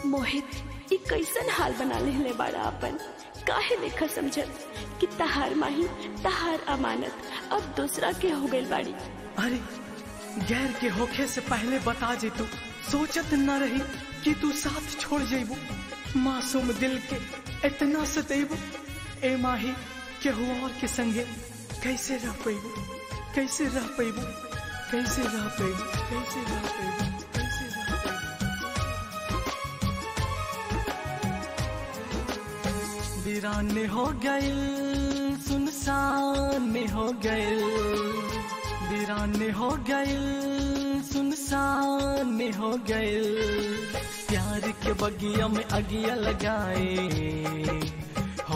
मोहित ई कैसन हाल बना लेले बाड़ा अपन काहे लेखा समझत कि तहार माही तहार अमानत अब दूसरा के हो गइल बाड़ी अरे गैर के होखे से पहले बता जे तू सोचत न रही कि तू साथ छोड़ जेबू मासूम दिल के इतना सतेबू ए माही केहू और के संगे कैसे रह पैबू कैसे रह पैबू कैसे रह पैबू कैसे रह पैबू कैसे रह पैबू वीरान हो गइल सुनसान हो गइल वीरान हो गइल सुनसान हो गइल प्यार के बगिया में अगिया लगाए हो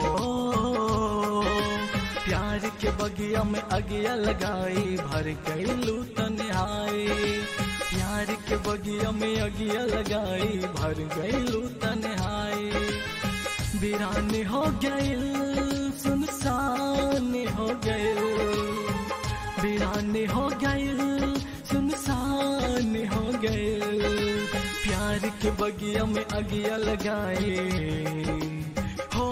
प्यार के बगिया में अगिया लगाई भर गइलू तन्हाई प्यार के बगिया में अगिया लगाई भर गइलू तन्हाई वीरान हो गइल सुनसान हो गइल वीरान हो गइल सुनसान हो गइल प्यार के बगिया में अगिया लगाए हो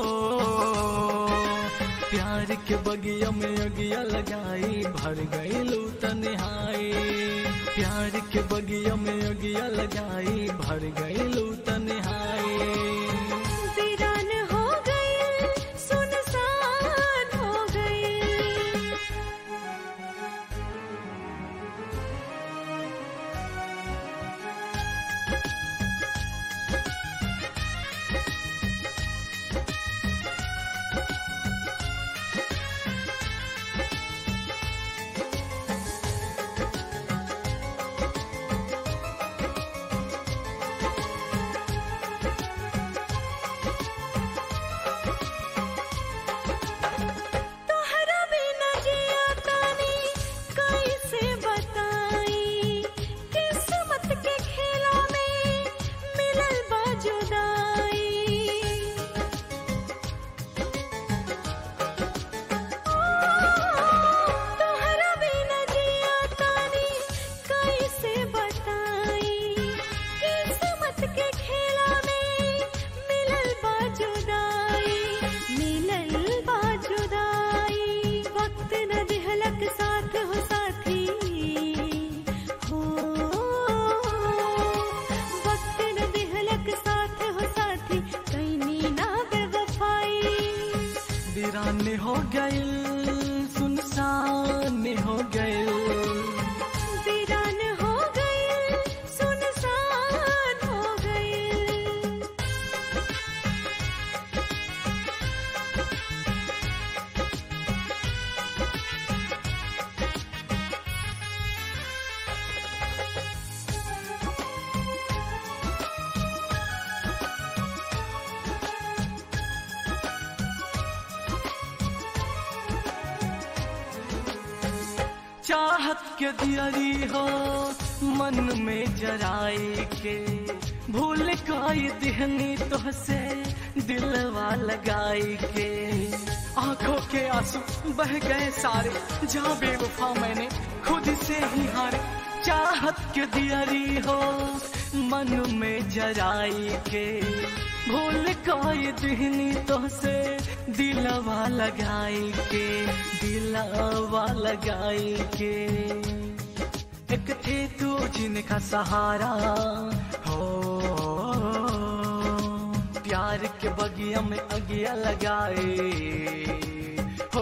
प्यार के बगिया में अगिया लगाई भर गइलू तन्हाई प्यार के बगिया में अगिया लगाई भर गइलू तन्हाई वीरान हो गइल सुनसान हो गइल तोहरा बिना जिया तानी कैसे बताई किस्मत के खेला में मिलल बा जुदाई तोहरा बिना जिया तानी कैसे बताई किस्मत के खेला में मिलल बा जुदाई मिलल बा जुदाई वक्त न दिहलक साथ हो साथी हो वक्त न दिहलक साथ हो साथी कैनी ना बेवफाई वीरान हो गइल सुनसान हो गइल वीरान हो गइल सुनसान हो गइल चाहत के दियरी हो मन में जराई के भूल काई दिहनी तो से दिलवा लगाई के आंखों के आंसू बह गए सारे जहाँ बेवफा मैंने खुद से ही हारे चाहत के दियरी हो मन में जराई के भूल काई दिहनी तो से दिलवा लगाई के दिलवा लगाई के एक थे तू जिनका सहारा हो प्यार के बगिया में अगिया लगाए हो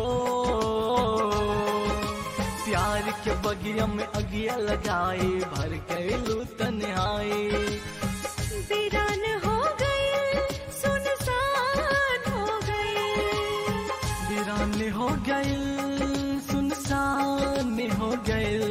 प्यार के बगिया में अगिया लगाए भर गइलू तन्हाई वीरान हो गइल सुनसान हो गइल वीरान हो गइल सुनसान हो गइल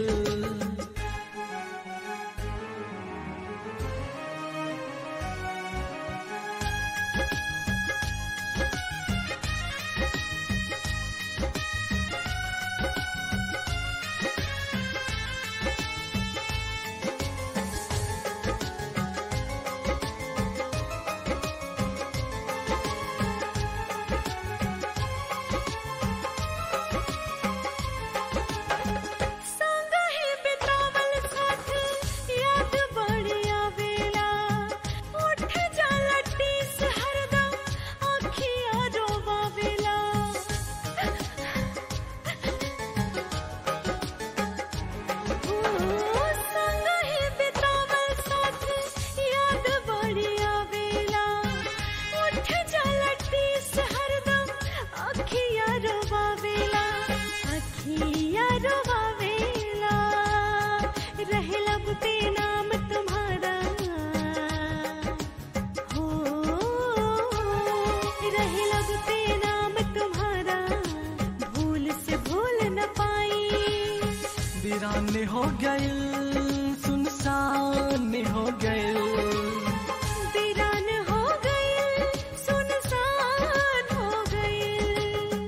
गइल सुनसान हो गइल वीरान हो गए सुनसान हो गए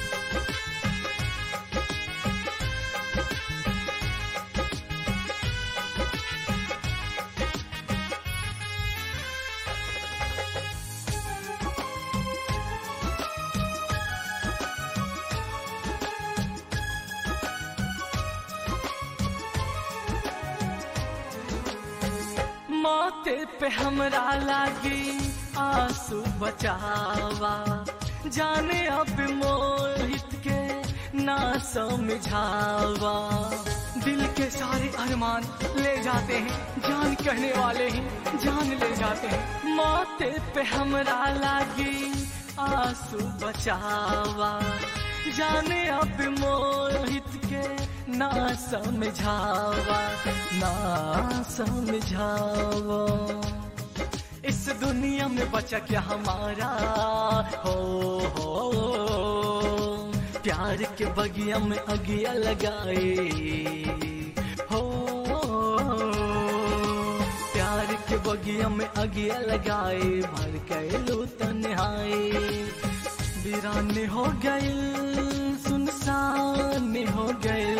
माथे पे हमरा लागी आंसू बचावा जाने अब मोहित के ना समझावा दिल के सारे अरमान ले जाते हैं जान कहने वाले ही जान ले जाते हैं माथे पे हमरा लागी आंसू बचावा जाने अब मोहित के ना समझावा ना समझावा इस दुनिया में बचा क्या हमारा हो हो प्यार के बगिया में अगिया लगाए हो प्यार के बगिया में अगिया लगाए भर कैलू तन्हाए वीरान हो गए सुनसान हो गए